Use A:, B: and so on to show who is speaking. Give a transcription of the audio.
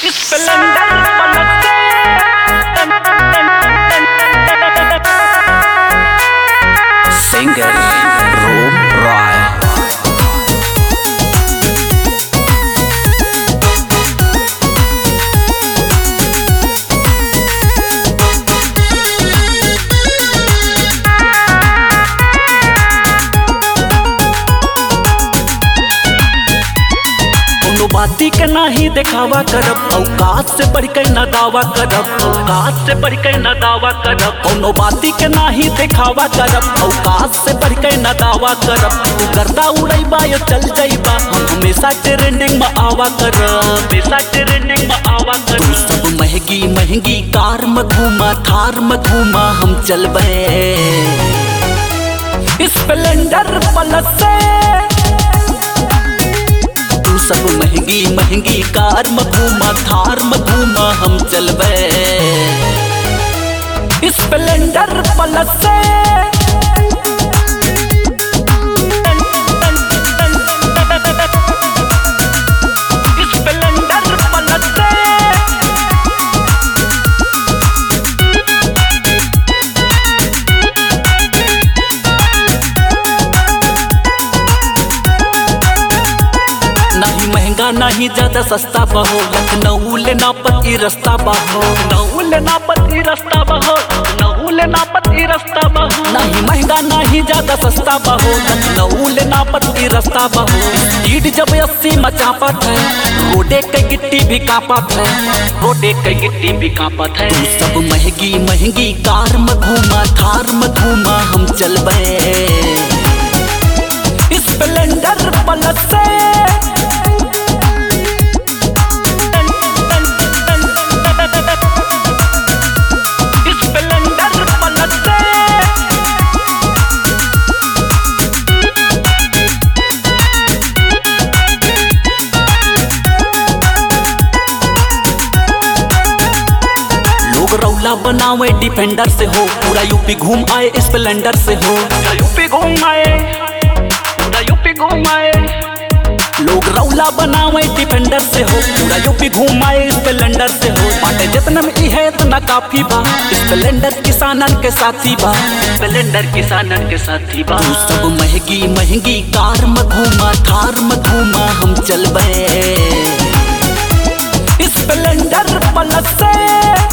A: Singer Room Roy
B: कोनो बाती के नाही देखावा करब औकात से बढ़ के न दावा करब औकात से बढ़ के न दावा करब कोनो बाती के नाही देखावा करब औकात से बढ़ के न दावा करब तू गर्दा उड़ैबा या चल जाइबा हम हमेशा ट्रेंडिंग में आवा करब हमेशा ट्रेंडिंग में आवा
A: तू
B: करब
A: सब महंगी महंगी कार में घूमा थार में घूमा हम चलबे
B: स्प्लेंडर प्लस से
A: तू सब महंगी महंगी कार में घूमा थार में घूमा हम चलबे
B: स्प्लेंडर प्लस से स्प्लेंडर प्लस से
A: नहीं महंगा नहीं ज्यादा सस्ता बहो लखनऊ ले नापति रास्ता बहो
B: नहुल नापति रास्ता बहो नहुल नापति रास्ता बहो
A: नहीं महंगा नहीं ज्यादा सस्ता बहो लखनऊ ले नापति रास्ता बहो स्पीड जब अस्सी मचापत है रोडे के गिट्टी भी कांपत है
B: रोडे के गिट्टी भी कांपत है
A: तू सब महंगी महंगी कार में घूमा थार में घूमा हम चलबे
B: स्प्लेंडर प्लस से स्प्लेंडर प्लस से
A: लोग रौला बनावे डिफेंडर से हो पूरा यूपी घूम आए स्प्लेंडर से हो
B: पूरा यूपी घूम आए पूरा यूपी घूम आए
A: लोग रौला बनावे डिफेंडर से हो पूरा यूपी घूम आए स्प्लेंडर से हो बाटे जितना में ई है इतना काफी बा स्प्लेंडर किसानन के साथी बा
B: स्प्लेंडर किसानन के साथी बा
A: तू सब महंगी महंगी कार में घूमा थार में घूमा हम चलबे
B: स्प्लेंडर प्लस से